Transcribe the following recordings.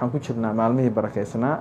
waxaan ku jirnaa maalmihii barakeysnaa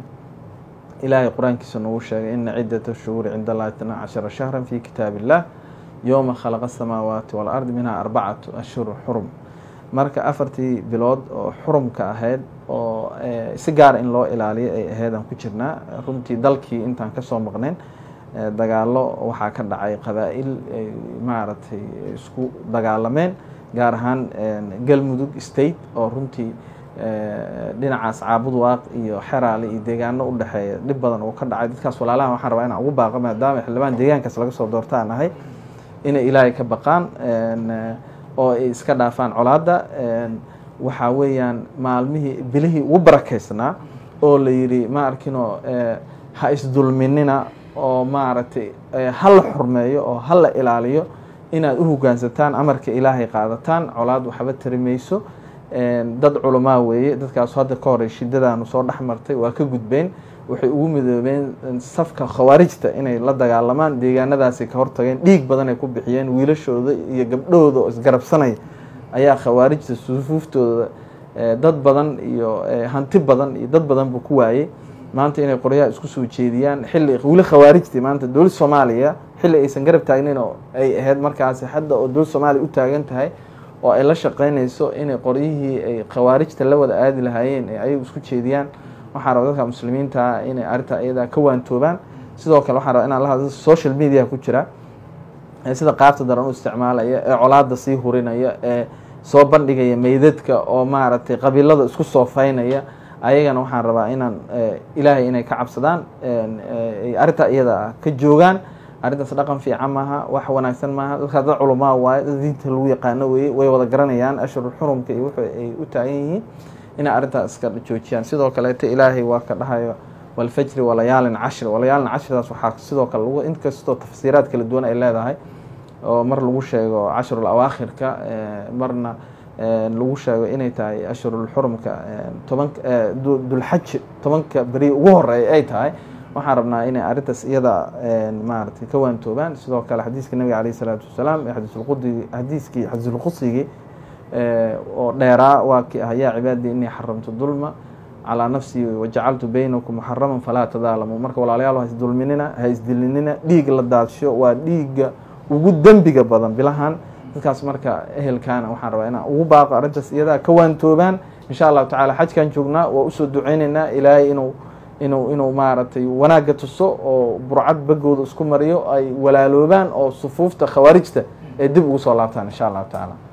ilaahay qur-aankiisa nagu sheegay ina ciddata shuhuuri cinda allahi itnaa cashara shahran fi kitaab illah yowma khalaqa asamaawaati waalardi minhaa arbacatu ashhuru xurum marka afartii bilood oo xurumka ahayd oo si gaara in loo ilaaliyo ay ahayd aan ku jirnaa runtii dalkii intaan kasoo maqnayn dagaalo waxaa ka dhacay qabaa-il ay maaragtay isku dagaalameen gaar ahaan galmudug state oo runtii dhinacaas caabud waaq iyo xeraale iyo deegaano u dhexeeya dhib badan oo ka dhacay dadkaas walaalahan waxaan rabaa inaan ugu baaqo maadaama xildhibaan deegaankaas laga soo doorta aan ahay inay ilaahay ka baqaan oo ay iska dhaafaan colaadda waxaa weeyaan maalmihii bilihii ugu barakeysnaa oo la yidhi ma arkinoo ha isdulminina oo maaragtay hala xurmeeyo oo hala ilaaliyo inaad u hogaansataan amarka ilaahay qaadataan colaad waxba tari mayso dad culamaa weeye dadkaas hadda ka horey shidadaanu soo dhex martay waa ka gudbeen waxay ugu midoobeen safka khawaarijta inay la dagaalamaan deegaanadaasay ka hortageen dhiig badan ay ku bixiyeen wiilashooda iyo gabdhahooda oo isgarabsanaya ayaa khawaarijta sufuuftooda dad badan iyo hanti badan iyo dad badanba ku waayey maanta inay qoryaha isku soo jeediyaan xilli weli khawaarijtii maanta dowlad soomaaliya xilli aysan garab taagnin oo ay ahayd markaasi hadda oo dowlad soomaaliya u taagan tahay oo ay la shaqeynayso inay qoryihii ay khawaarijta la wada aadi lahaayeen ee ayagu isku jeediyaan waxaan raba dadka muslimiinta inay arrinta iyadaa ka waantoobaan sidoo kale waxaan raba inaan la hadlo social media ku jira sida qaabta daran u isticmaalaya ee colaada sii hurinaya ee soo bandhigaya meydadka oo maaragtay qabiilada isku soofaynaya ayagana waxaan rabaa inaan ilaahay inay ka cabsadaan arrinta iyada ka joogaan arrintaas dhaqan fiican maaha wax wanaagsan maaha dadkaas dad culamaa waaye dad diinta lagu yaqaano weye way wada garanayaan ashhurul xurumka iyo wuxuu ay u taagan yihiin inay arrintaas iska joojiyaan sidoo kaleeto ilaahay waa ka dhahayo walfajri walayaalin cashri walayaalin cashridaas waxaa sidoo kale lagu inkastoo tafsiiraad kala duwan ay leedahay oo mar lagu sheego cashrul awaakhirka marna lagu sheego inay tahay ashhurul xurumka tobanka dulxaj tobanka beri ugu horeeya ay tahay waxaan rabnaa inay arrintaas iyada maaragtay ka waantoobaan sidoo kale xadiiska nabiga alayh isalaatu wasalaam ee xadiisulqudigi xadiiskii xadiisulqudsigii oo dheeraa waa kii ah yaa cibaadii inii xaramtu dulma calaa nafsii wajacaltu baynakum muxaraman falaa tadaalamu marka walaalayaal ha isdulminina ha isdilinina dhiig la daadsho waa dhiigga ugu dembiga badan bilahan dadkaas marka ehelkaana waxaan rabaa inaan ugu baaqo arrintaas iyadaa ka waantoobaan insha allahu tacala xajkan joognaa waa usoo duceyneynaa ilaahay inuu inuu inuu maaragtay wanaagga tuso oo burcad bagooda isku mariyo ay walaaloobaan oo sufuufta khawaarijta ee dib ugu soo laabtaan insha allahu tacaala